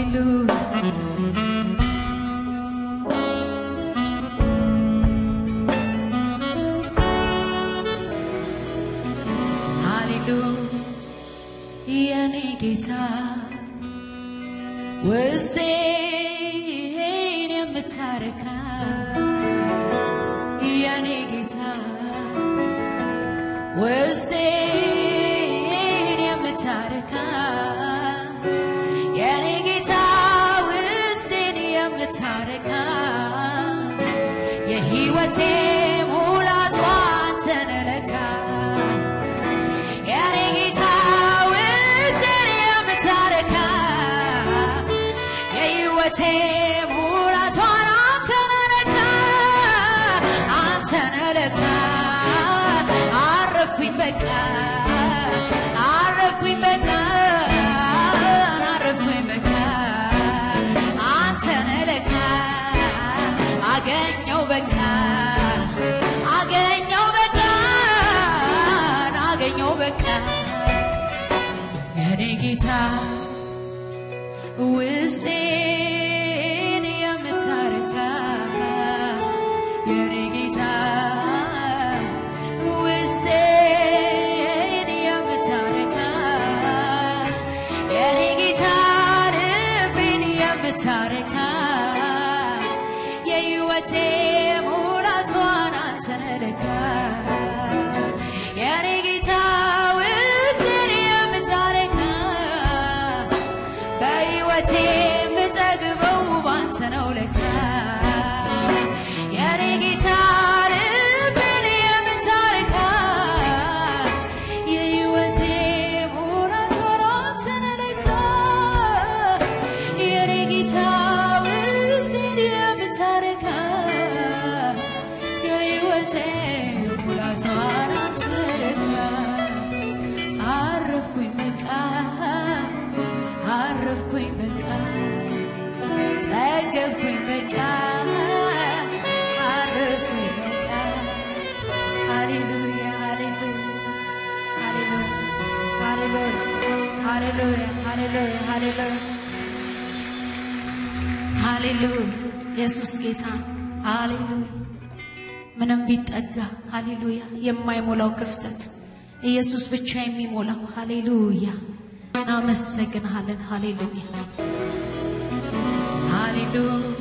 ሃሌሉያ ሃሌሉያ የኔ ጌታ ውስጤን የምታረካ የኔ ጌታ ውስጤን የምታረካ የኔ ጌታ ውስጤን የምታረካ የሕይወቴ ሙላቷ አንተን ለካ የኔ ጌታ ውስጤን የምታረካ የሕይወቴ ሙላቷን አንተን ለካ አንተን ለካ አረፍኩኝ በቃ አረፍኩኝ በቃ አረፍኩኝ በቃ አንተን ለካ አገኘው በቃ አገኘው በቃ አገኘው በቃ የኔ ጌታ ውስጤን የምታረካ የኔ ጌታ ውስጤን የምታረካ የኔ ጌታ ልቤን የምታረካ የሕይወቴ ሙላቷን አንተን ለካ የኔ ጌታ ውስጤን የምታረካ በሕይወቴ የምጠግበው ባንተ ነው ለካ የኔ ጌታ ልቤን የምታረካ የሕይወቴ ሙላት ሆኖ አንተን ለካ የኔ ጌታ ውስጤን የምታረካ የሕይወቴ ሙላቷን አንተን ለካ አረፍኩኝ በቃ አረፍኩኝ በቃ ጠገብኩኝ በቃ አረፍኩኝ በቃ ሃሌሉያ ሃሌሉያ ሃሌሉያ ሃሌሉያ ሃሌሉያ ሃሌሉያ ሃሌሉያ ኢየሱስ ጌታ ሃሌሉያ ምንም ቢጠጋ ሃሌሉያ የማይሞላው ክፍተት ኢየሱስ ብቻ የሚሞላው ሃሌሉያ እናመሰግንሃለን ሃሌሉያ ሃሌሉያ